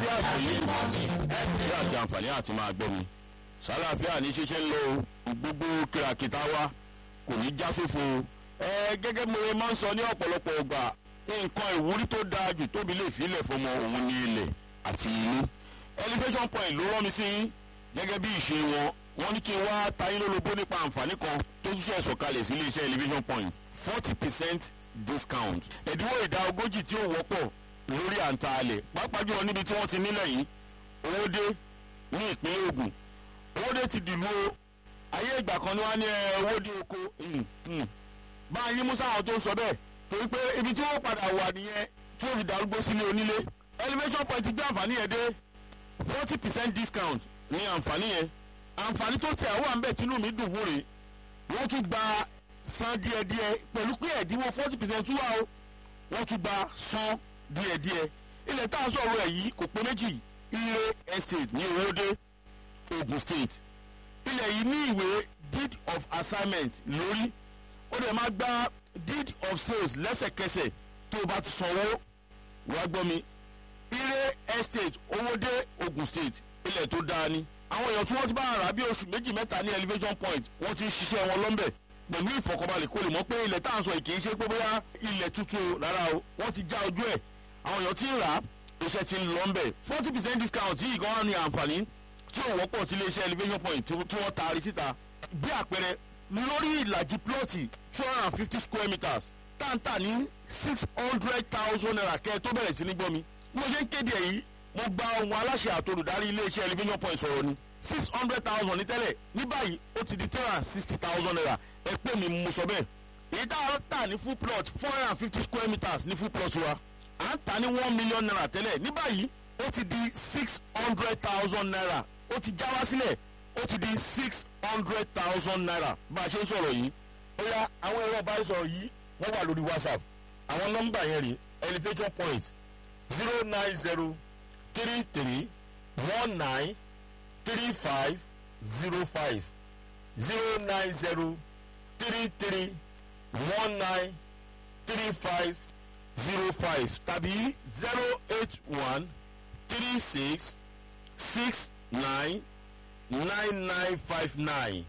àsìkò yìí bí àti àǹfààní àti máa gbọ́ mi sálàáfíà ní ṣíṣe ń lo gbogbo kìràkìtà wa kò ní já sófo ẹ gẹ́gẹ́ mo máa ń sọ ní ọ̀pọ̀lọpọ̀ ọgbà nǹkan ìwúrí tó dáa jù tóbi lè filẹ̀ fọmọ òun ní ilẹ̀ àti ìlú elevation point ló rán mi sí gẹ́gẹ́ bí ìṣe wọn wọ́n ní kí n wá tayín lólobó nípa àǹfààní kan tó tún ṣe sọ̀kalẹ̀ sí iléeṣẹ́ elevation point forty percent discount ẹ̀dínwó ìdá ogójì tí ó wọ́pọ̀ lórí àǹtà alẹ̀ pàápàá jùlọ níbi tí wọ́n ti nílẹ̀ yìí owódé ní ìpínlẹ̀ Ògùn owódé ti dìlú o ayé ìgbà kan ni wọ́n á ní owódé oko bá a yín mú sáwọn tó ń sọ bẹ́ẹ̀ torí pé ibi tí wọ́n padà wà nìyẹn tí ó fi darúgbó sílé onílé elevation point gbé àǹfààní yẹn dé forty percent discount ní àǹfààní yẹn àǹfààní tó tẹ̀ àwọn àǹbẹ̀ tínú mi dùn fún rè wọ́n tún gba san díẹ̀díẹ̀ pẹ̀lú pé ẹ̀dínwó forty percent tún wà o wọ́n tún gba san díẹ̀díẹ̀ ilẹ̀ tá a sọ̀rọ̀ ẹ̀ yìí kò pé méjì ire estate ní owóde Ogun State ilẹ̀ yìí ní ìwé deed of assignment lórí ó dẹ̀ máa gba deed of sales lẹ́sẹ̀kẹsẹ̀ tó o bá ti sanwó wá gbọ́ mi ire estate owóde Ogun State ilẹ̀ tó dáa ni àwọn èèyàn tí wọ́n ti bá ara bí oṣù méjì mẹ́ta ní elevation point wọ́n ti ń ṣiṣẹ́ wọn lọ́nbẹ̀ pẹ̀lú ìfọ̀kànbalẹ̀ kó lè mọ̀ pé ilẹ̀ tá à ń sọ yìí kì í ṣe pé bóyá ilẹ̀ tuntun rárá o wọ́n ti já ojú ẹ̀ àwọn èèyàn tí ń rà á iṣẹ́ ti ń lọ ń bẹ̀ forty percent discount yìí gan-an ní àǹfààní tí ò wọ́pọ̀ sí iléeṣẹ́ elevation point tí wọ́n taari síta bí àpẹẹrẹ lórí ìlàjì plọ́ọ̀tì two hundred and fifty square meters táǹtà ní six hundred thousand naira kẹ́ ẹ tó bẹ̀rẹ̀ sí ní gbọ́ mi mo ṣe ń kéde èyí mo gba ohun aláṣẹ àtolùdarí iléeṣẹ́ elevation point sọ̀rọ̀ ni six hundred thousand ní tẹ́lẹ̀ ní báyìí ó ti di three hundred and sixty thousand naira ẹ pé mi mo sọ bẹ́ẹ̀ èyí tá a tà ní full plot four hundred and fifty square meters ní full plot wa à ń tà ní one million naira tẹ́lẹ̀ ní báyìí ó ti di six hundred thousand naira ó ti já wá sílẹ̀ ó ti di six hundred thousand naira bá a ṣe ń sọ̀rọ̀ yìí ó yá àwọn ẹ̀rọ ìbánisọ̀rọ̀ yìí wọ́n wà lórí whatsapp àwọn nọ́mbà yẹn rí elevation point zero nine zero three three one nine three five zero five zero nine zero three three one nine three five zero five tàbí zero eight one three six six nine nine nine five nine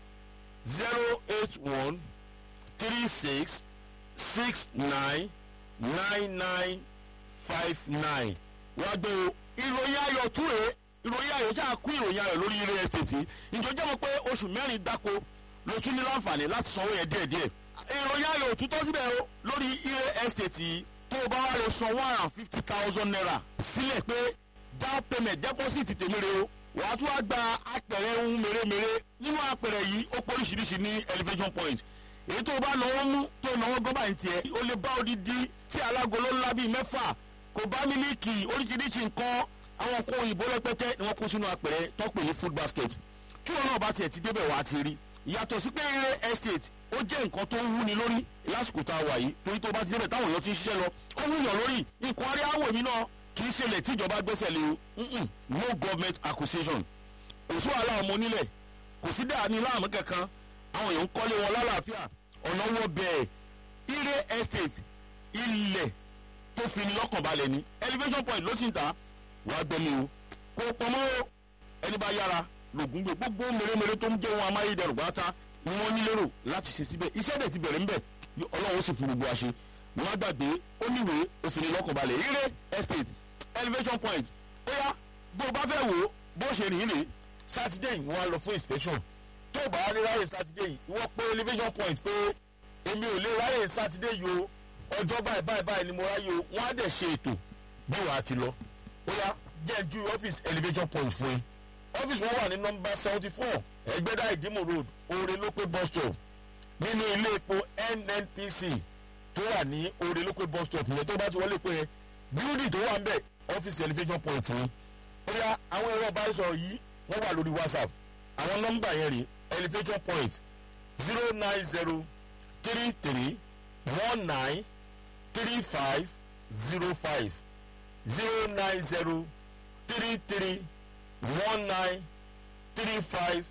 zero eight one three six six nine nine nine five nine wá gbé o ìròyìn ayọ̀ túre ìròyìn ayọ̀ ṣáà kú ìròyìn ayọ̀ lórí real estate ìjọjọ́ mọ̀ pé oṣù mẹ́rin dáko ló tún ní láǹfààní láti sanwó yẹn díẹ̀díẹ̀ ìròyìn ayọ̀ òtútọ́ síbẹ̀ o lórí real estate tó o bá wá lè san one hundred and fifty thousand naira sílẹ̀ pé down payment deposit tèmi re o wàá tún wá gba apẹ̀rẹ̀ ohun mèremère nínú apẹ̀rẹ̀ yìí ó pọ̀ oríṣiríṣi ní elevation point èyí tó o bá náwó mú tó náwó gọ́bà ní tiẹ̀ o lè bá odidi tí alágolo ńlá bíi mẹ́fà kò bá mílíkì oríṣiríṣi nǹkan àwọn nǹkan òyìnbó rẹpẹtẹ ni wọ́n kó sínú apẹ̀rẹ̀ tọ́pẹ̀ ní food basket tí wọn náà bá tiẹ̀ ti débẹ̀ wá ti rí yàtọ̀ sí pé eré estate ó jẹ́ nǹkan tó ń wúni lórí lásìkò tá a wà yìí torí tó bá ti débẹ̀ táwọn èèyàn ti ń ṣiṣẹ́ lọ ó wúyàn lórí nǹkan arí àwọ̀ èmi náà kì í ṣẹlẹ̀ tí ìjọba gbẹ́sẹ̀ lé o no government acquisition kò sí wàhálà ọmọ onílẹ̀ kò sí dàní láàmú kankan àwọn èèyàn ń kọ́lé wọn lálàáfíà ọ̀nà wọ bẹ́ẹ̀ ire estate ilẹ̀ tó fi ní lọ́kàn balẹ̀ ni elevation point ló sì ń ta wàá gbẹ́mi o kò pọ̀mọ́ o ẹni bá yára lògùn gbé gbogbo mèremère tó ń jẹ́ wọn amáyédẹrù pátá ni wọ́n ní lérò láti ṣe síbẹ̀ iṣẹ́ dẹ̀ ti bẹ̀rẹ̀ ń bẹ̀ ọlọ́run ó sì fún gbogbo àṣẹ wọ́n á gbàgbé ó níwèé òfin lọ́kàn balẹ̀ ire estate elevation point ó yá bó o bá fẹ́ wò ó bó ṣe rìn rè sátidé yìí wọ́n á lọ fún inspection tó o bá rí ráyè sátidé yìí ìwọ pé elevation point pé èmi ò lè ráyè sátidé yìí o ọjọ́ báyìí báyìí báyìí ni mo ráyè o wọ́n á dẹ̀ ṣe ètò bí wàá ti lọ ó yá jẹ́ ju ọ́fíìsì elevation point fún yín ọ́fíìsì wọn wà ní nọ́mbà seventy four ẹgbẹ́dá ìdímò road oore lópé bus stop nínú ilé epo nnpc tó wà ní oore lópé bus stop yẹn tó bá ti wọlé pé bíúdì tó wà ń bẹ̀ ọ́fíìsì elevation point ni ó yá àwọn ẹ̀rọ ìbánisọ̀rọ̀ yìí wọ́n wà lórí whatsapp àwọn nọ́mbà yẹn rí elevation point zero nine zero three three one nine three five zero five zero nine zero three three one nine three five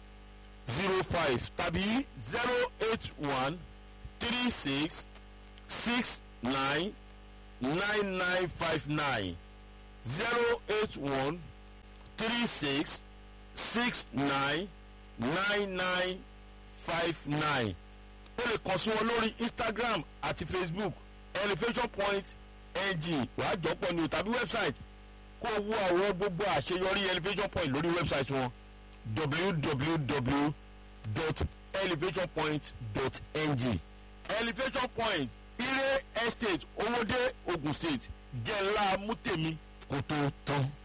zero five tàbí zero eight one three six six nine nine nine five nine zero eight one three six six nine nine nine five nine o lè kàn sí wọn lórí instagram àti facebook elevation point ng wàá jọpọ̀ ní o tàbí website kó o wo àwọn gbogbo àṣeyọrí elevation point lórí website wọn www.elevationpoint.ng elevation point ire estate owóde ogun state jẹ́ ńlá mútèmi kó tó tán.